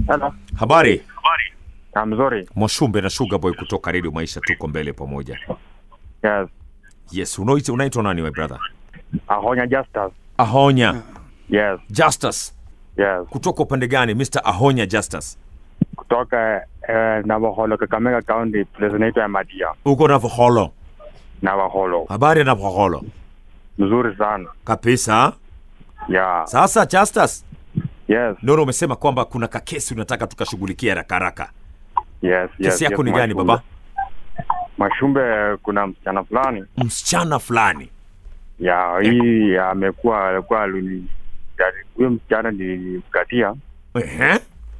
Hello. Habari Ah, mzuri. Mwashumbe na Sugar Boy kutoka Radio Maisha, tuko mbele pamoja. Yes. Yes, unaitwa unaitwa nani my brother? Ahonya Justus. Ahonya Yes. Justus. Yes. Kutoka upande gani Mr. Ahonya Justus? Kutoka eh, Navakholo, Kakamega County, place inaitwa Emadia. Uko Navakholo. Navakholo. Habari ya Navakholo? Mzuri sana. Kabisa. Yeah. Sasa Justus, Yes. Nono umesema kwamba kuna kakesi unataka tukashughulikia haraka haraka. Yes. Yes. Kesi yako yes, ni gani Mashumbe. baba? Mashumbe, kuna msichana fulani Msichana fulani. ya hii amekuwa alikuwa alini huyo msichana nilimkatia Ehe.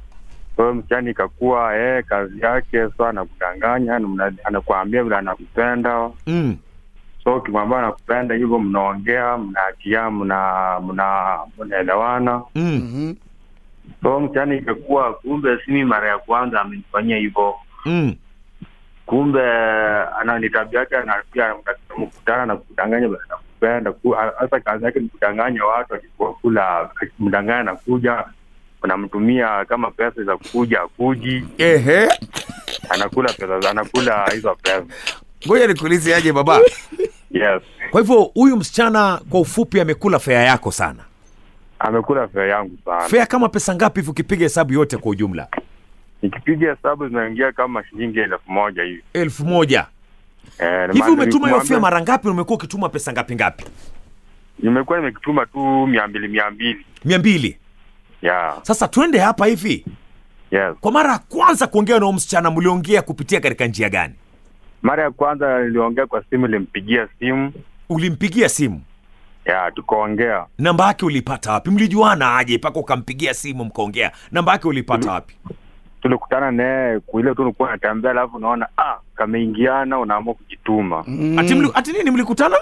huyo msichana ikakuwa eh, kazi yake so anakudanganya mna- anakuambia vile anakupenda Mm. so ukimwambia anakupenda hivyo mnaongea mnaatia mna mna mnaelewana Mm. so msichana ikakuwa kumbe simi mara ya kwanza amenifanyia hivyo Mm. kumbe ana ni tabia yake anapia mkutana na kudanganya vile anakupenda Ku- hasa kazi yake ni kudanganya watu akikuwa kula akimdanganya na kuja unamtumia kama pesa za kuja akuji Ehe. anakula pesa anakula hizo pesa Ngoja nikuulize aje baba. yes Kwa hivyo huyu msichana kwa ufupi amekula fea yako sana. amekula fea yangu sana Fea kama pesa ngapi hivi ukipiga hesabu yote kwa ujumla? nikipiga hesabu zinaingia kama shilingi elfu moja hivi elfu moja Eh, hivi maana umetuma hiyo nilimwambia- fea mara ngapi na umekuwa ukituma pesa ngapi ngapi nimekuwa nimekituma tu mia mbili mia mbili mia mbili yeah sasa twende hapa hivi yes kwa mara ya kwanza kuongea na huyu msichana mliongea kupitia katika njia gani mara ya kwanza niliongea kwa simu nilimpigia simu ulimpigia simu ya tukaongea namba yake ulipata wapi mlijuana aje mpaka ukampigia simu mkaongea namba yake ulipata wapi tulikutana naye kuile tu nilikuwa natembea alafu unaona ah kameingiana unaamua kujituma ati, mli, ati nini mlikutana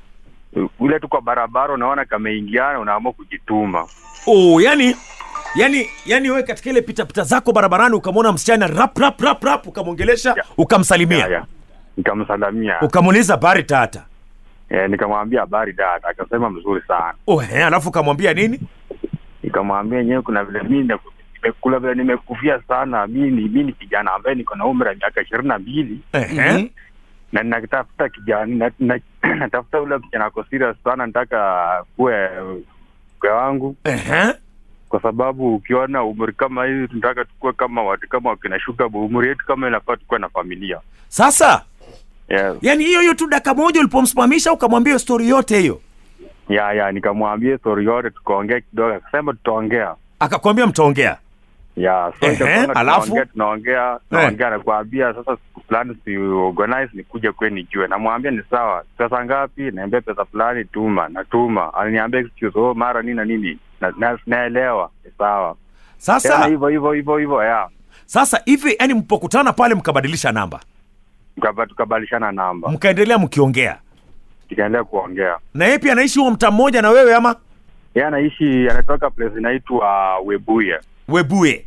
ule tu kwa barabara unaona kameingiana unaamua kujituma oh yani yani yani wewe katika ile pitapita zako barabarani ukamwona msichana rap rap rap rap ukamwongelesha Ya. ukamsalimia ya, ya. nikamsalamia ukamuuliza bari tata eh, nikamwambia habari dada akasema mzuri sana oh, eh, alafu ukamwambia nini nikamwambia yenyewe kuna vile mi nimeku- nimekula vile nimekufia sana mi ni mi ni kijana ambaye niko na umri wa miaka ishirini na mbili Ehe. na natafuta kijana na, na, natafuta ule kijana ako serious sana nataka kuwe mke wangu Ehe. kwa sababu ukiona umri kama hivi tunataka tukue kama watu kama wakina shuka umri yetu kama inafaa tukuwe na familia sasa yes. yani hiyo hiyo tu dakika moja ulipomsimamisha ukamwambia hiyo stori yote hiyo ya ya nikamwambia stori yote tukaongea kidogo akasema tutaongea akakwambia mtaongea ya so Ehe, ikakuanga alafu? tunaongea tunaongea tunaongea nakwambia sasa siku fulani si organize nikuje kwe nijue namwambia ni sawa pesa ngapi naambia pesa fulani tuma natuma ananiambia excuse oh mara nini na nini na, na, naelewa ni sawa tena sasa hivyo hivyo hivyo hivyo ya sasa hivi yani mpokutana pale mkabadilisha namba Tukaba- tukabadilishana namba mkaendelea mkiongea tukaendelea kuongea na yeye pia anaishi huo mtaa mmoja na wewe ama yeye anaishi anatoka place inaitwa Webuye webuye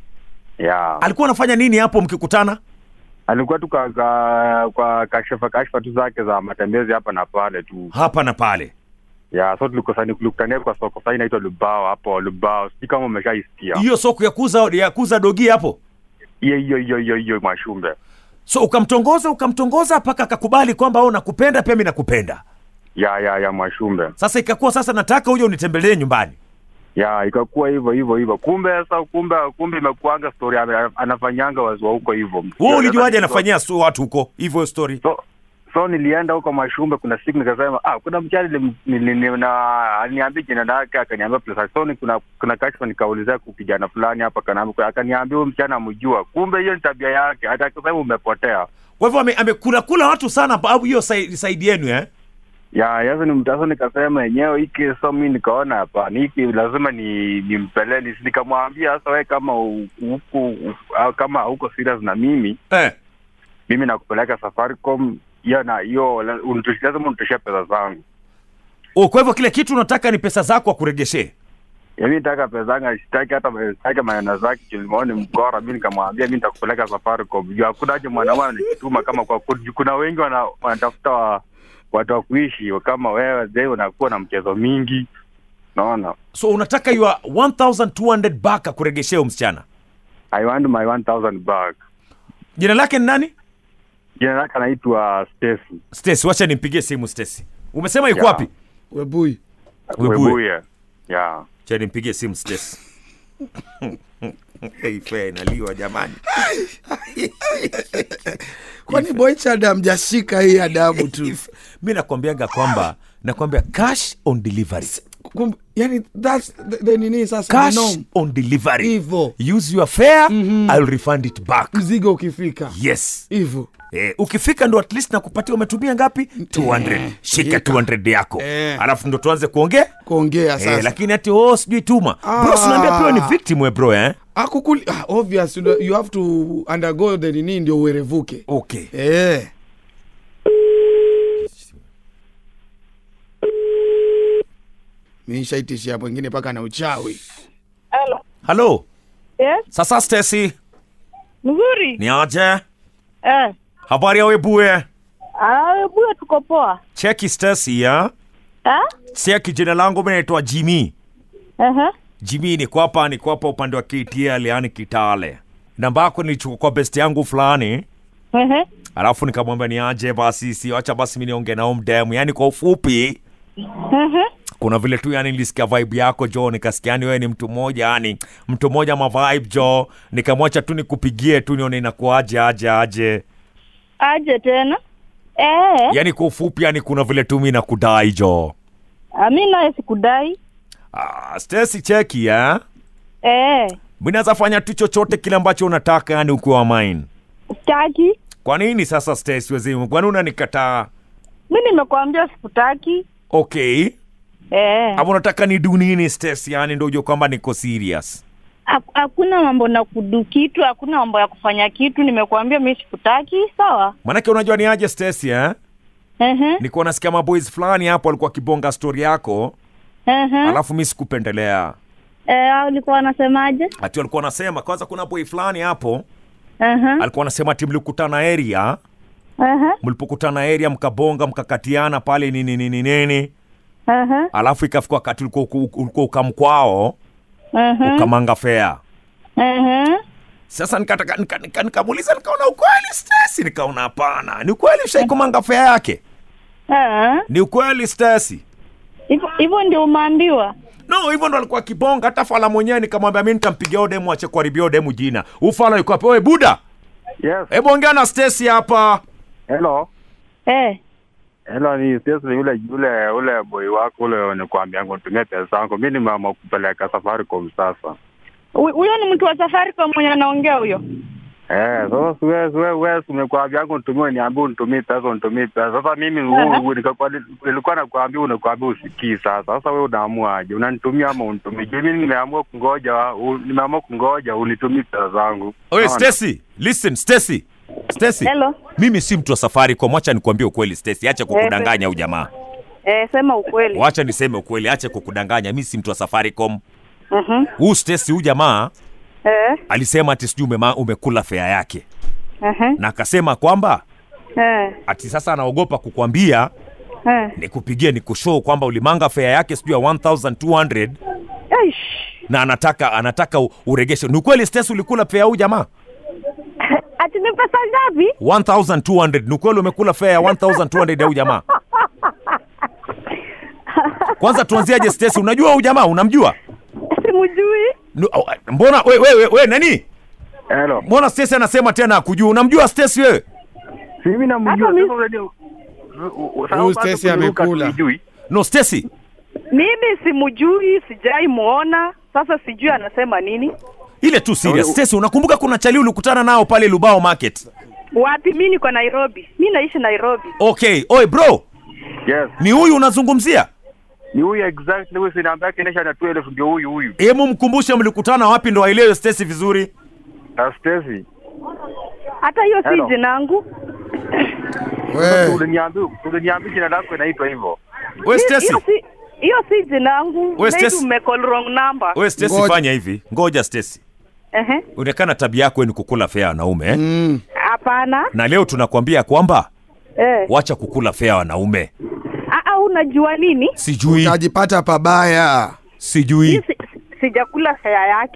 ya alikuwa anafanya nini hapo mkikutana alikuwa tu kwa, kwa, kwa kashifa kashifa tu zake za matembezi hapa na pale tu hapa na pale ya so tulikosani tulikutania kwa soko sasa inaitwa Lubao hapo Lubao sijui kama umeshaisikia hiyo soko ya kuuza ya kuuza dogi hapo hiyo hiyo hiyo hiyo hiyo Mwashumbe so ukamtongoza ukamtongoza mpaka akakubali kwamba au nakupenda pia mi nakupenda ya ya ya Mwashumbe sasa ikakuwa sasa nataka uje unitembelee nyumbani ya ikakuwa hivyo hivyo hivyo kumbe sasa kumbe kumbe imekuanga story ame- anafanyanga wazua huko hivyo wewe ulijuaje anafanyia so watu huko hivyo story so so nilienda huko Mashumbe, kuna siku nikasema ah, kuna mchana nilim- nili- nili- na aliniambia jina lake, akaniambia place so ni kuna kuna kashfa, nikaulizia ku kijana fulani hapa, akaniambia akaniambia huyu mchana amjua, kumbe hiyo ni tabia yake, hata akasema umepotea. kwa hivyo ame- amekula kula watu sana au hiyo sai- saidi yenu eh ya yazo ni mtaso, nikasema yenyewe hiki so mi nikaona hapana, hiki lazima ni nimpele ni, nikamwambia sasa, wewe kama u- huku u- au kama hauko serious na mimi eh mimi nakupeleka Safaricom hiyo na hiyo la- unitosh- lazima unitoshea pesa zangu oh, kwa hivyo kile kitu unataka ni pesa zako akuregeshee Yaani nitaka pesa zangu sitaki hata sitaki maneno zake kilimoni mkora. Mimi nikamwambia mimi nitakupeleka Safaricom. Juu hakuna haja mwanaume anajituma kama kwa ku- kuna wengi wana, wanatafuta wa, watu wa kuishi kama wewe zee, unakuwa na mchezo mingi, naona so unataka your 1200 back akuregeshee huyo msichana I want my 1000 back. jina lake ni nani Jina lake anaitwa Stacy. Stacy, wacha nimpigie simu Stacy. Umesema yuko Yeah. wapi? Webui. Webuye. Webuye. Yeah. Cha nimpigie simu Stacy. Hey, fair inaliwa jamani. Kwani Boychad hamjashika hii adabu tu? Mi nakwambiaga kwamba nakwambia cash on delivery. Kum- Yani that's the, the nini sasa Cash the norm. on delivery. Hivo. Use your fare, I'll refund it back. Mzigo ukifika. Yes. Hivyo. Eh, ukifika ndo at least nakupatia umetumia ngapi 200 shika shika. 200 yako Eh. alafu ndo tuanze kuongea Kuongea sasa. eh, lakini ati oh sijui tuma Ah. bro sinaambia pia ni victim we bro eh Akukuli, ah, obvious you, know, you have to undergo the nini ndio uerevuke. okay Eh. Mi nishaitishia mwingine mpaka na uchawi. Hello. halo Yes. sasa Stacy Mzuri. ni aje Eh. habari ya webuye Ah, buya tuko poa. cheki Stacy ya Eh? cheki jina langu mimi naitwa Jimmy Eh. Jimmy niko hapa niko hapa upande wa KTL yani Kitale namba yako nilichukua kwa best yangu fulani Eh. alafu nikamwambia ni aje basi si acha basi mimi niongee nao mdemu yani kwa ufupi Eh. kuna vile tu yani nilisikia vibe yako jo nikasikia yani wewe ni mtu mmoja yani mtu mmoja ma vibe jo nikamwacha tu nikupigie tu nione inakuaje aje aje Aje tena. Eh. yani kwa ufupi yani kuna vile tu mimi nakudai jo Ah, mi naye sikudai. ah, Stacy cheki ya Eh. mimi naweza fanya tu chochote kile ambacho unataka yani ukiwa mine Sitaki. kwa nini sasa Stacy wezimu kwani unanikataa Mi nimekwambia sikutaki. okay Eh. ama unataka ni do nini Stacy yani ndio ujue kwamba niko serious Hak- Hakuna mambo na kudu kitu, hakuna mambo ya kufanya kitu. Nimekuambia mi sikutaki, sawa? manake unajua ni aje Stacy eh Eh. nilikuwa nasikia maboys fulani hapo walikuwa kibonga story yako Eh. alafu mi sikupendelea Eh, ulikuwa wanasemaje? ati walikuwa wanasema kwanza kuna boy fulani hapo Eh. alikuwa anasema ati mlikutana area Eh. mlipokutana area mkabonga mkakatiana pale nini nini nini Eh. alafu ikafika wakati ulikuwa uku- ulikuwa ukamkwao Eh. ukamanga fea Eh. sasa nikataka nika, nika, nikamuuliza nikaona ukweli Stacy nikaona hapana ni ukweli ushaikumanga fea yake Eh. ni ukweli Stacy Hivyo- Hivyo ndio umeambiwa. no hivyo ndo alikuwa kibonga hata fala mwenyewe nikamwambia mi nitampigia odemu ache kuharibia odemu jina ufala yuko hapo oe buda Yes. hebu ongea na Stacy hapa Hello. Eh. Hello, ni Stacy yule yule ule boy wako ule nikwambia ngo nitumie pesa zangu. Mimi nimeamua kupeleka Safaricom sasa. Hu- Huyo ni mtu wa Safaricom mwenye anaongea huyo. Eh, sasa siwe siwe wewe umekwambia ngo nitumie niambie unitumie pesa unitumie pesa. Sasa mimi Aha. huu nikakuwa nilikuwa nakwambia unakwambia usikii sasa. Sasa wewe unaamua aje? Unanitumia ama unitumie? Je, mimi nimeamua kungoja, u- nimeamua kungoja unitumie pesa zangu. oe Unaona? Stacy listen Stacy Stacy Hello. mimi si mtu wa Safaricom wacha nikwambie ukweli Stacy acha kukudanganya huyu jamaa Eh, sema ukweli. wacha niseme ukweli acha kukudanganya mimi si mtu wa Safaricom Mhm. huu Stacy huyu jamaa Eh. alisema ati sijui umema- umekula fea yake Mhm. na akasema kwamba Eh. ati sasa anaogopa kukwambia Eh. nikupigie nikushow kwamba ulimanga fea yake sijui ya 1200 Aish. na anataka anataka u- uregeshe ni ukweli Stacy ulikula fea huyu jamaa Ati ni pesa ngapi? 1200 ni ukweli umekula fea ya 1200 ya huyu jamaa kwanza tuanziaje Stacy unajua huyu jamaa unamjua Simujui. Nu- au- mbona we, we, we, we nani Hello. mbona Stacy anasema tena akujua unamjua Stacy wewe Si mimi namjua Hata mi- sasa unajua. Huyu Stacy amekula. no Stacy Mimi simujui, sijai muona. Sasa sijui anasema nini. ile tu serious Stacy unakumbuka kuna chali ulikutana nao pale Lubao market Wapi? Mi niko Nairobi. Mi naishi Nairobi. okay oi bro Yes. ni huyu unazungumzia Ni huyu exactly huyu sinamba yake inaisha na 12 ndio huyu huyu. hebu mkumbushe mlikutana wapi ndo aelewe Stacy vizuri Na Stacy. Hata hiyo si Hello. jinangu. We. Uliniambia uliniambia jina lako inaitwa hivyo. we Hi- Stacy Hiyo si hiyo si jinangu. We, Maybe Stacy. umecall wrong number. we Stacy Ngoja. fanya hivi ngoja Stacy Ehe. unaonekana tabia yako ni kukula fea wanaume eh? Mm. Hapana. na leo tunakwambia kwamba Eh. wacha kukula fea wanaume Ah, ah, unajua nini? sijui Utajipata pabaya. Hii sijui si, si- sijakula fea yake.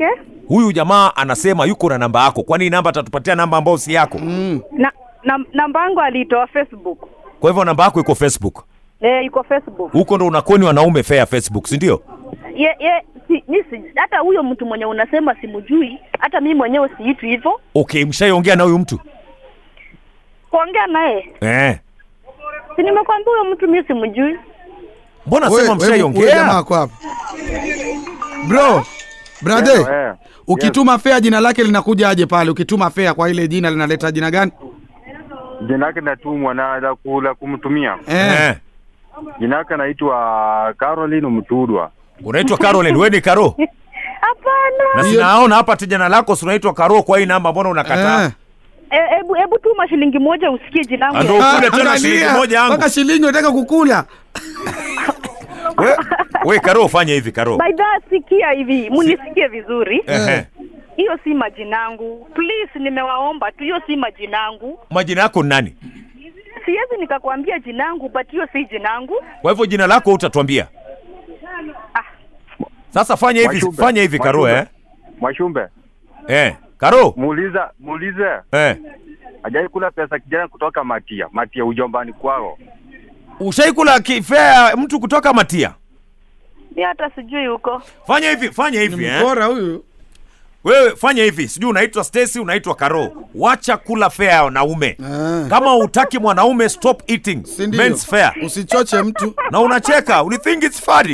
huyu jamaa anasema yuko na namba yako kwani hii namba atatupatia namba ambayo si yako Mm. na, na namba yangu aliitoa Facebook. kwa hivyo namba yako iko facebook Eh, iko Facebook. huko ndo unakoni wanaume fair facebook si ndio Ye, ye, si, mi si, hata huyo mtu mwenye unasema simjui, hata mimi mwenyewe siitwi hivyo. okay mshaiongea na huyu mtu Kuongea naye, eh. si nimekwambia huyo mtu mimi simjui. mbona Wewe- sema wewe- huyo jamaa mshaiongea ako hapa bro brother Eh, eh. ukituma fea jina lake linakuja aje pale ukituma fea kwa ile jina linaleta jina gani Jina lake natumwa na la ku- la kumtumia. eh. eh. Jina lake naitwa Caroline Mtudwa. unaitwa caroline we ni karo Hapana. na Hiyo- sinaona hapa tijana lako si unaitwa karo kwa hii namba mbona unakataa Eh. E, ebu ebu tuma shilingi moja usikie jina langu. Ando- ya- Ukule tena Angalia, shilingi moja yangu. mpaka shilingi unataka kukula we, we karo fanya hivi karo By that sikia hivi, munisikie vizuri. Ehe. Hiyo si majinangu. Please nimewaomba tu, hiyo si majinangu. majina yako ni nani Siwezi nikakwambia jinangu, but hiyo si jinangu. kwa hivyo jina lako utatuambia Ah. sasa fanya hivi Mwashumbe. fanya hivi karo Mwashumbe. eh? Mwashumbe, Eh. karo muuliza muulize eh. hajai kula pesa kijana kutoka Matia, Matia ujombani kwao. ushaikula kifea mtu kutoka matia Mi hata sijui huko. fanya hivi fanya hivi eh? mkora huyu wewe fanya hivi sijui unaitwa Stacy unaitwa Karo wacha kula fea ya wanaume Ah. kama utaki mwanaume stop eating Si ndio? men's fare usichoche mtu na unacheka you think it's funny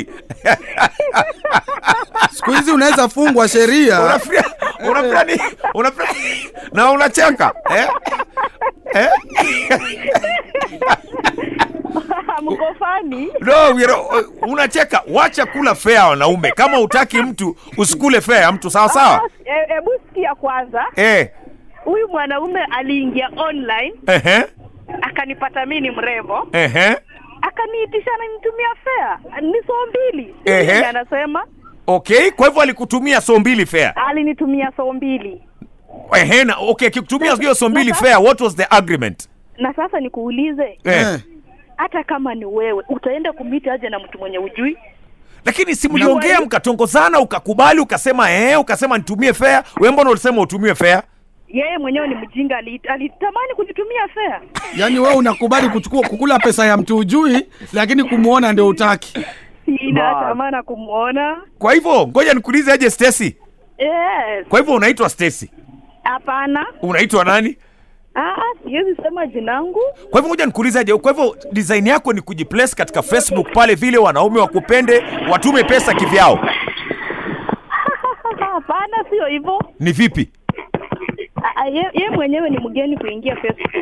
siku hizi unaweza fungwa sheria unafikiria unafikiria ni unafikiria na unacheka eh eh Mko fani? no you know, unacheka wacha kula fea ya wanaume kama utaki mtu usikule fea ya mtu sawa sawa E- Hebu sikia kwanza, eh huyu mwanaume aliingia online ehe akanipata mi ni mrembo, ehe akaniitisha nimtumia fea ni soo mbili. Ehe. Ehe. Anasema okay kwa hivyo alikutumia so mbili fea alinitumia soo mbili, ehe na okay akikutumia hiyo so mbili fea what was the agreement na sasa nikuulize, eh. Eh. hata kama ni wewe utaenda kumiti aje na mtu mwenye ujui? lakini si mliongea mkatongozana ukakubali ukasema eh ukasema nitumie fea we mbona ulisema utumie fea Yeye mwenyewe ni mjinga, ali- alitamani kunitumia fea. yaani wewe unakubali kuchukua kukula pesa ya mtu ujui lakini kumwona ndio utaki Sina Ba- tamana kumwona. kwa hivyo ngoja nikuulize aje Stacy Yes. kwa hivyo unaitwa Stacy Hapana. unaitwa nani Ah, siwezi sema jinangu. kwa hivyo ngoja nikuulize aje kwa hivyo design yako ni kujiplace katika Facebook pale vile wanaume wakupende watume pesa kivyao Hapana, sio hivyo. ni vipi Ah, ah, ye, ye mwenyewe ni mgeni kuingia Facebook.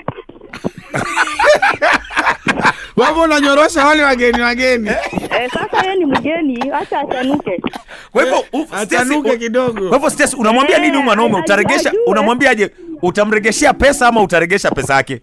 wewe unanyorosha wale wageni wageni Eh, sasa yeye ni mgeni, acha achanuke. kwa hivyo u- Stacy, atanuke u- kidogo kwa hivyo Stacy unamwambia nini huyu mwanaume Eh, utaregesha ajue. unamwambia aje utamregeshea pesa ama utaregesha pesa yake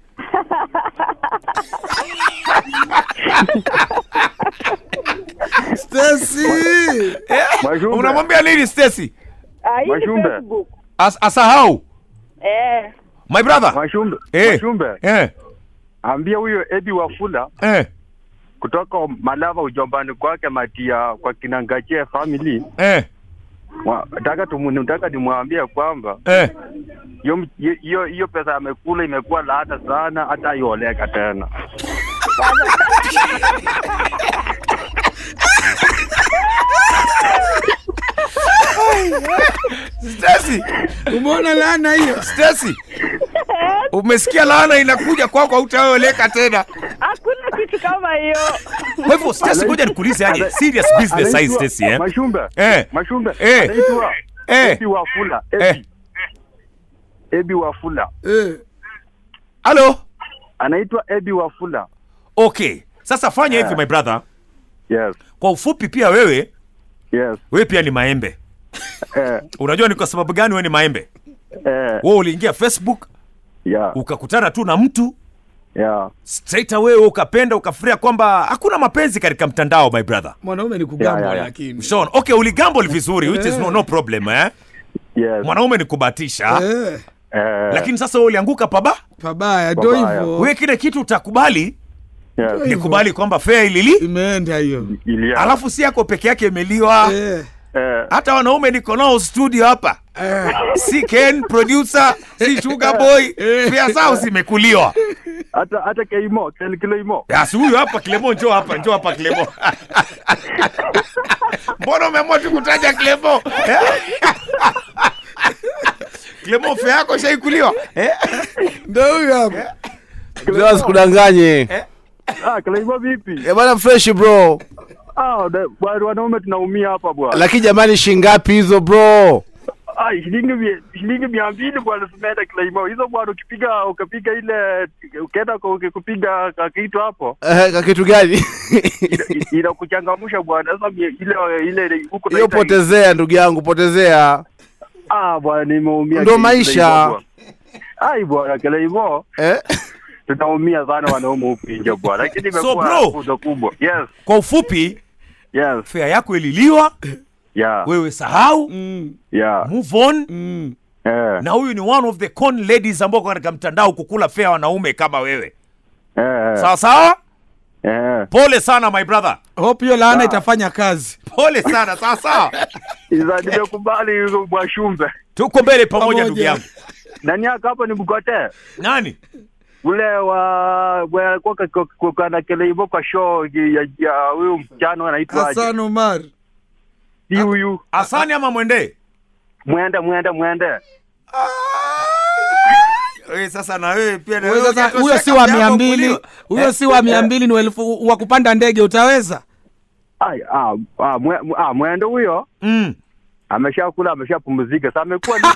Stacy Mwashumbe, unamwambia nini Stacy Ah, hii ni Washumbe. Facebook. As, asahau Eh. my brother Mwashumbe, eh Mwashumbe, eh ambia huyo Ebi Wafula eh kutoka Malava ujombani kwake Matia kwa kinangachie family eh Wa- nataka tumu- nataka nimwambie kwamba eh hiyo m- hiyo- hiyo hiyo pesa amekula imekuwa laata sana, hata aioleka tena. Stacy umeona laana hiyo Stacy umesikia laana inakuja kwako hautaoleka tena Hakuna kitu kama hiyo. kwa hivyo Stacy ngoja nikuulize aje serious business size Anaitwa- Stacy eh Mashumbe, Eh. Mashumbe, Eh. anaitwa Eh. Ebi Wafula, Eh. Ebi. Ebi Wafula, eh. halo anaitwa Ebi Wafula. okay sasa fanya hivi my brother Yes, kwa ufupi pia wewe yes. wewe pia ni maembe Eh, unajua ni kwa sababu gani wewe ni maembe eh, wewe uliingia Facebook yeah, ukakutana tu na mtu yeah. straight away ukapenda ukafikiria kwamba hakuna mapenzi katika mtandao my brother mwanaume ni kugamba Ya, ya, ya. lakini Sean, okay uligamble vizuri which is no, no problem eh Yes. mwanaume ni kubatisha eh, Eh, lakini sasa wewe ulianguka paba pabaya ndo Pabaya. hivyo wewe kile kitu utakubali yes. Hivyo. ni kubali kwamba fea ilili imeenda hiyo Ilia. alafu si yako peke yake imeliwa eh. Eh, hata wanaume niko nao studio hapa Eh, si ken producer si sugar boy pia zao zimekuliwa hata hata keimo ken kiloimo Basi huyu hapa Clemo, njoo hapa, njoo hapa Clemo. Mbona umeamua tu kutaja Clemo? Eh? Clemo fea yako shaikuliwa. Eh? ndo huyu hapa Mzee asikudanganye. ah kiloimo vipi Eh, bwana fresh bro. ah da- bwana wanaume tunaumia hapa bwana Lakini jamani shingapi hizo bro? ah shilingi mia- shilingi mia mbili bwana tumeenda kiloimo hizo bwana ukipiga ukapiga ile ukaenda ku- kupiga ka- kitu hapo Eh, ka kitu gani? ina- inakuchangamsha bwana sasa mie- ile ile huko Hiyo naita- potezea ndugu yangu, potezea. ah bwana nimeumia Ndo kiloimo maisha. bwana. ai bwana kiloimo Eh? tunaumia sana wanaume huku nje bwana lakini So, imekuwa bro. funzo kubwa yes Kwa ufupi, yes fea yako ililiwa, yeah wewe sahau, mm, yeah move on. mm. eh Na huyu ni one of the con ladies ambao wako katika mtandao kukula fea wanaume kama wewe. eh Sawa sawa? eh Pole sana my brother. hope hiyo laana Ah. itafanya kazi Pole sana, sawa sawa. Iza nimekubali hizo bwashumbe. Tuko mbele pamoja Pamoja. ndugu yangu. Nani yako hapa ni Mgote? Nani? Ule wa wa alikuwa ka- ka- ka- kana kile hivyo kwa show ya ya huyu mchana anaitwa aje? hasan omar Si huyu. Asani ama mwende? Mwende mwende mwende. Wewe sasa na wewe pia na Wewe wewe sasa, hujatosheka huyo si wa mjambo mia mbili kuliwa. huyo si wa mia mbili ni elfu wa kupanda ndege utaweza Ai ah ah mwe, ah mwende huyo. Mm. Ameshakula ameshapumzika. Sasa amekuwa ni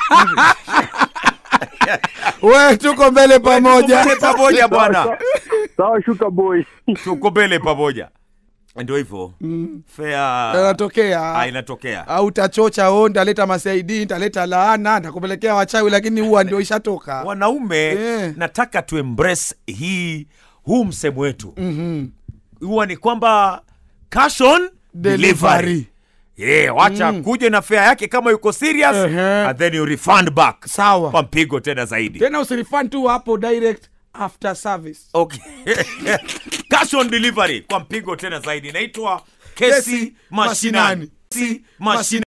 we tuko mbele pamoja Tuko mbele pamoja bwana. Sawa shuka boy. Tuko mbele pamoja. Ndio hivyo. Fair. anatokea Ah, inatokea. au utachocha o ntaleta masaidi ntaleta laana ntakupelekea wachawi lakini huwa ndio ishatoka Wanaume Eh. nataka tu embrace hii huu msemo wetu. Mhm. Huwa ni kwamba cash on delivery. Delivery. Yeah, wacha kuje na fare yake kama yuko serious Ehe. and then you refund back. sawa Kwa mpigo tena zaidi. tena usirifan tu hapo direct after service Okay. Cash on delivery kwa mpigo tena zaidi. Inaitwa kesi Kesi mashinani. mashinani. Kesi mashinani.